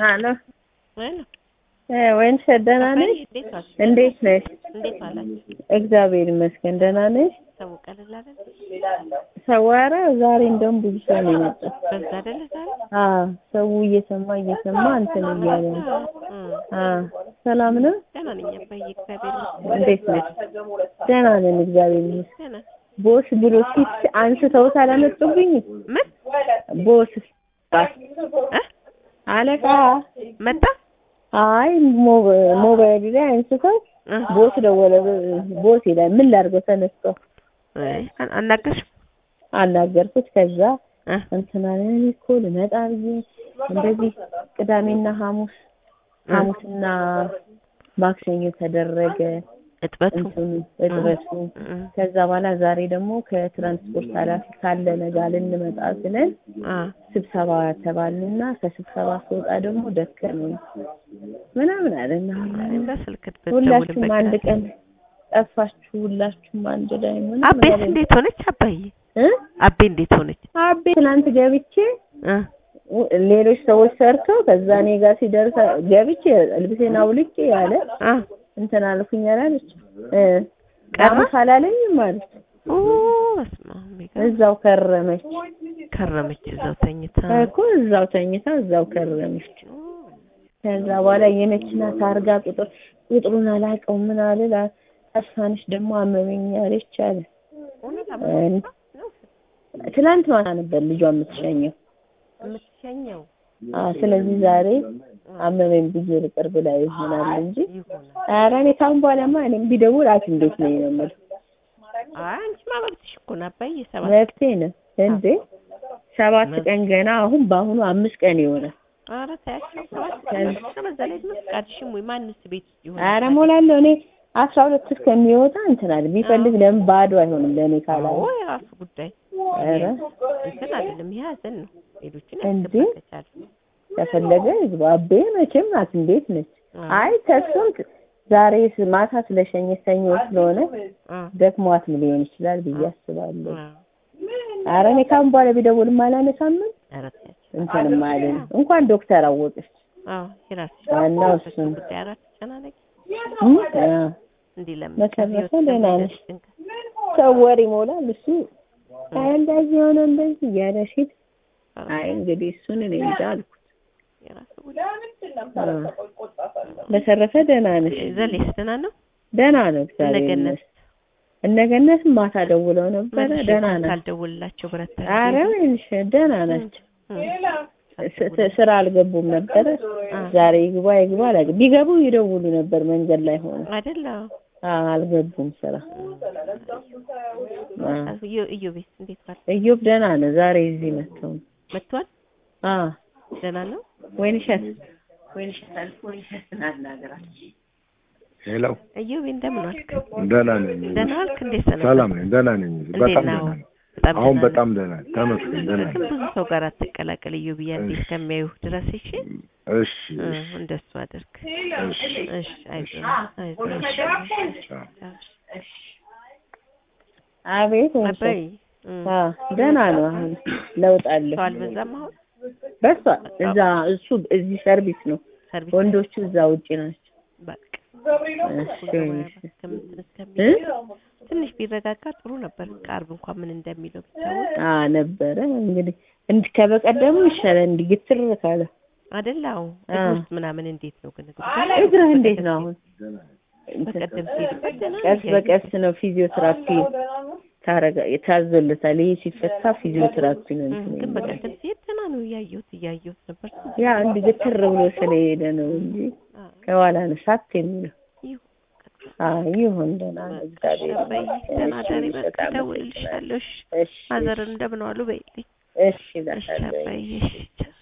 ሀሎ ወይኔ ወይንሽ ደህና ነሽ? እንዴት ዋልሽ? እንዴት ነሽ? እንዴት ዋላችሁ? እግዚአብሔር ይመስገን ደህና ነሽ? ሰው ቀለል አይደል? ሰዋራ ዛሬ እንደውም ብዙ ሰው ነው የመጣው። በዛ አይደል ዛሬ? አዎ ሰው እየሰማ እየሰማ እንትን እያለ ነው። እም፣ አዎ ሰላም ነው? ደህና ነኝ አባዬ፣ እግዚአብሔር ይመስገን። እንዴት ነሽ? ደህና ነን እግዚአብሔር ይመስገን። ደህና ቦስ ብሎ ፊት አንስተውት አላመጡብኝም? ምን ቦስ እ አለቃ መጣ? አይ ሞባ- ሞባይል ላይ አንስተው እ ቦስ ደወለ። ቦስ ይላል ምን ላድርገው ተነስቶ አይ፣ አን- አናገርሽው? አናገርኩት። ከዛ እ እንትና እኔ እኮ ልመጣ ብዬ እንደዚህ ቅዳሜና ሐሙስ ሐሙስና ማክሰኞ ተደረገ እጥበቱ እንትኑ እጥበቱ። እ ከዛ በኋላ ዛሬ ደግሞ ከትራንስፖርት ኃላፊ ካለ ነገ ልንመጣ ስለን አ ስብሰባ ተባልንና ከስብሰባ ስወጣ ደግሞ ደከመኝ ምናምን አለና በስልክ ሁላችሁም አንድ ብትደውልበት ቀን ጠፋችሁ፣ ሁላችሁም አንድ ላይ ምናምን አቤት አለኝ። እንዴት ሆነች አባዬ? እ አቤ እንዴት ሆነች? አቤ ትናንት ገብቼ እ ሌሎች ሰዎች ሰርተው ከዛ እኔ ጋር ሲደርስ ገብቼ ልብሴን አውልቄ ያለ አ እንትን አልኩኝ አላለች እ ቀረ? ቀረ አላለኝም ማለት ኦ በስመ አብ የሚገርም። እዛው ከረመች ከረመች እዛው ተኝታ እኮ እዛው ተኝታ እዛው ከረመች። ከዛ በኋላ የመኪና ታርጋ ቁጥር ቁጥሩን አላውቀው ምን አልል ተስፋንሽ ደግሞ አመመኝ አለች አለ። እ ትናንት ማታ ነበር ልጇ የምትሸኘው። የምትሸኘው አዎ ስለዚህ ዛሬ አመመኝ ብዬ ልቅርብ ላይ ይሆናል እንጂ ይሆናል። ኧረ እኔ ካሁን በኋላማ እኔም ቢደውል ሐኪም ቤት ነኝ ነው የምልህ። አይ አንቺማ መብትሽ እኮ ነው አባዬ። ሰባት መብቴ ነው እንዴ ሰባት ቀን ገና አሁን በአሁኑ አምስት ቀን ይሆናል። ኧረ ተያቸው ሰባት ቀን ነው። በዛ ላይ ደግሞ ፈቃድሽም ወይ ማንስ ቤት ውስጥ ይሆናል? ኧረ ሞላለሁ እኔ አስራ ሁለት እስከሚወጣ እንትን አለ ቢፈልግ ለምን ባዶ አይሆንም ለእኔ ካላለ አዎ የራሱ ጉዳይ ኧረ እንትን አይደለም። ይሄ ሀዘን ነው። ሌሎችን እንዴ? ያስገባ ከቻለ ከፈለገ ይግባ። አቤ መቼም ሐኪም ቤት ነች። አዎ። አይ ተስፋም ት- ዛሬ ስ- ማታ ስለሸኘ ሰኞ ስለሆነ አ ደክሟትም ሊሆን ይችላል ብዬ አስባለሁ። አ ኧረ እኔ ካሁን በኋላ ቢደውልም አላነሳም ኧረ ተያቸው። እንትንም አልልም። እንኳን ዶክተር አወቀች አዎ የራስሽ ዋናው እሱ ነው። ጉዳይ አራት ተጨናነቂ እም? አዎ። እንዲህ ለምን በተረፈ ከህይወት ደህና ከመሄድ ነሽ? ጭንቀት ሰው ወሬ ይሞላል። እሱ አይ እንደዚህ ሆነ እንደዚህ እያለ ሲል አይ እንግዲህ እሱን እኔ እንጃ አልኩት። የራሱ ጉዳይ አዎ። በተረፈ ደህና ነሽ? ዘሌስ ደህና ነው? ደህና ነው እግዚአብሔር እነገነት ይመስገን። እነገነትም ማታ ደውለው ነበረ። ደህና ናት። ካልደውልላቸው ብረታ አረ ወይንሽ ደህና ናቸው። ስ- ስ- ስራ አልገቡም ነበረ። ዛሬ ይግባ ይግባ አላውቅም። ቢገቡ ይደውሉ ነበር መንገድ ላይ ሆነ። አይደለ? አዎ አልገቡም ስራ። አዎ። እዩ እዩ ቤት እንዴት ዋል? እዮብ ደህና ነው። ዛሬ እዚህ መጥተው ነው። መጥቷል? አዎ ደህና ነው? ወይንሸት ወይንሸት አልኩ ወይንሸት ናናገራል ሄሎ እዩ ቤት እንደምን ዋልክ? ደህና ነኝ። ደህና ዋልክ? እንዴት ሰነበት? ሰላም ነኝ። ደህና ነኝ። እንዴት በጣም ነው? ደህና ነኝ። በጣም አሁን ደህና በጣም ደህና ነኝ። ተመስገን ደህና ግን ነኝ። ብዙ ሰው ጋር አትቀላቀል እዩ ብያ እንዴት እሺ። ከሚያዩ ድረስ እሺ እሺ እ፣ እሺ እንደሱ አድርግ እሺ እሺ አይዞህ አይዞህ እሺ ቻው። እሺ አቤት ወይንሸት አባይ እ፣ አዎ ደህና ነው። አሁን ለውጥ አለው። ሰው አልበዛም አሁን በሷ እዛ እሱ እዚህ ሰርቪስ ነው። ሰርቪስ ወንዶቹ እዛ ውጪ ናቸው። በቃ እሺ ወይንሸት እስከምትን እ? እስከሚል ትንሽ ቢረጋጋ ጥሩ ነበር። ከአርብ እንኳን ምን እንደሚለው ቢታወቅ አ ነበረ እንግዲህ እንድ ከበቀደሙ ይሻላል። እንዲህ ግትር ካለ አይደላው አ። ውስጥ ምናምን እንዴት ነው ግን እግርህ እንዴት ነው አሁን? እንትን በቀደም ሲሄድበት ደህና ቀስ ነው በቀስ ነው ፊዚዮቴራፒ ታረጋ ታዞለታል። ይሄ ሲፈታ ፊዚዮቴራፒ ነው እ፣ እንትን ግን የሚለው። በቀደም ሲሄድ ደህና ነው እያየሁት እያየሁት ነበር። ያ እንዲህ ግትር ብሎ ስለሄደ ነው እንጂ አ፣ ከኋላ ነው ሳት የሚለው። ይሁ አይ ይሁን ደህና ነው እግዚአብሔር አባዬ ይመስገን። ደህና እሺ፣ ደሪ በቃ በጣም እደውልልሻለሁ። እሺ እሺ ማዘርን እንደምን ዋሉ በይልኝ። እሺ እሺ እላታለሁ። አባዬ እሺ ቻው።